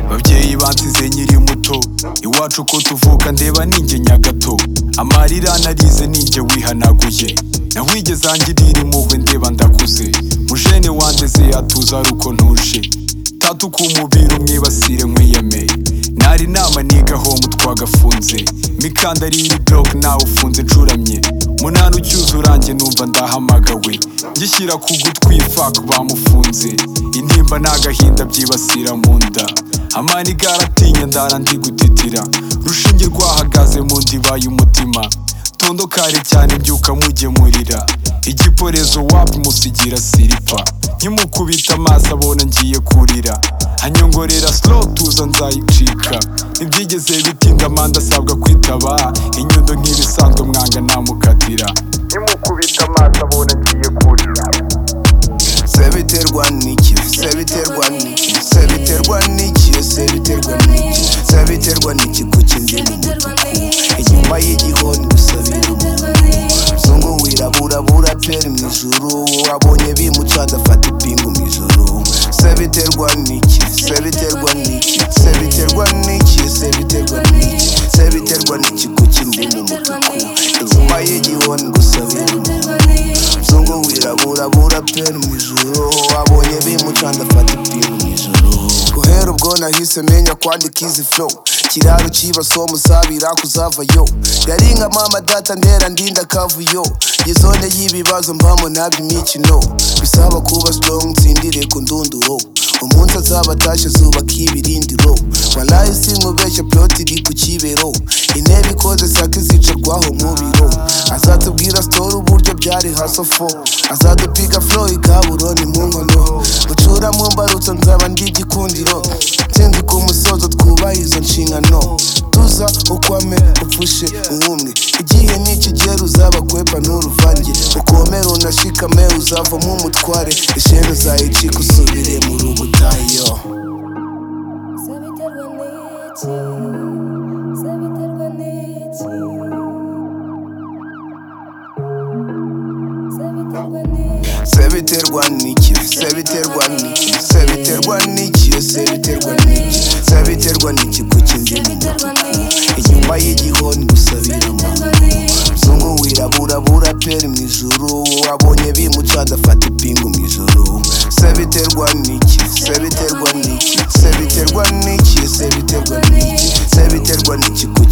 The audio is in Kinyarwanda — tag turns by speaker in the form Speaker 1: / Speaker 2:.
Speaker 1: babyeyi bansize nkiri muto iwacu ko tuvuka ndeba ninjye nyagato amarira narize ninjye wihanaguye nawigeze angirira impuhwe ndeba ndakuze mujene wanjye se yatuza ari uko ntuje tatuka umubiri umwibasire nkwiyemeye nari nama niga homu twagafunze mikandariye block nawe ufunze ncuramye munani ucyuze uranjye numva ndahamagawe ngishyira ku gutwi fuck bamufunze intimba n'agahinda byibasira mu nda amani garatinya ndara ndi gutitira rushinge rwahagaze mu ndiba y'umutima tondo kare cyane mbyuka mugemurira igiporezo wapi musigira siripa nkimukubita amaso abona ngiye kurira hanyongorera slow tuza nzayicika ntibyigeze bitinda amande asabwa kwitaba inyundo nk'ibisanzwe mwanga namukatira nkimukubita amaso abona ngiye kurira
Speaker 2: se biterwa n'iki se biterwa n'iki se biterwa n'iki se biterwa n'iki se biterwa n'iki kuki ndi mu mutuku inyuma y'igihoni gusabira umutuku zungu wiraburabura peri mu ijuru wabonye bimuca adafata ipingu mu ijuru se biterwa n'iki se biterwa n'iki se biterwa n'iki se biterwa n'iki se biterwa n'iki kuki ndi mu mutuku inyuma y'igihoni gusabira umutuku zungu wiraburabura peri mu ijuru wabonye bimucanda fata ipingu mu ijuru guhera ubwo nahise menya kwandika izi flow kiraro cy'ibaso musabira kuzavayo yari nka mama data ndera ndinda kavuyo yizone y'ibibazo mbamo nabyo imikino bisaba kuba strong nsindire ku ndunduro umunsi azaba atashye zuba k'ibirindiro walayi sinkubeshya plot iri ku kibero intebe ikoze sake zicarwaho mu biro azatubwira story uburyo byari hasofo azadupiga flow ikaburoni mu nkono bucura mu mbarutso nzaba ndi igikundiro nsinzi ku musozo twubaha izo nshingano tuza ukwame upfushe uwumwe igihe nikigera uzabakwepa nturuvange ukomere unashikame uzavamo umutware ishene uzayicika usubire mu rugo utahiyo
Speaker 3: Sabiterwa n'iki? Sabiterwa n'iki? Sabiterwa n'iki?
Speaker 2: se biterwa n'iki se biterwa n'iki se biterwa n'iki se biterwa n'iki se biterwa n'iki kuki ndi mu mutuku inyuma y'igihoni gusabira amahugu zungu wiraburabura peri mu ijuru wabonye bimucanda afata ipingu mu ijuru se biterwa n'iki se biterwa n'iki se biterwa n'iki se biterwa n'iki se biterwa n'iki kuki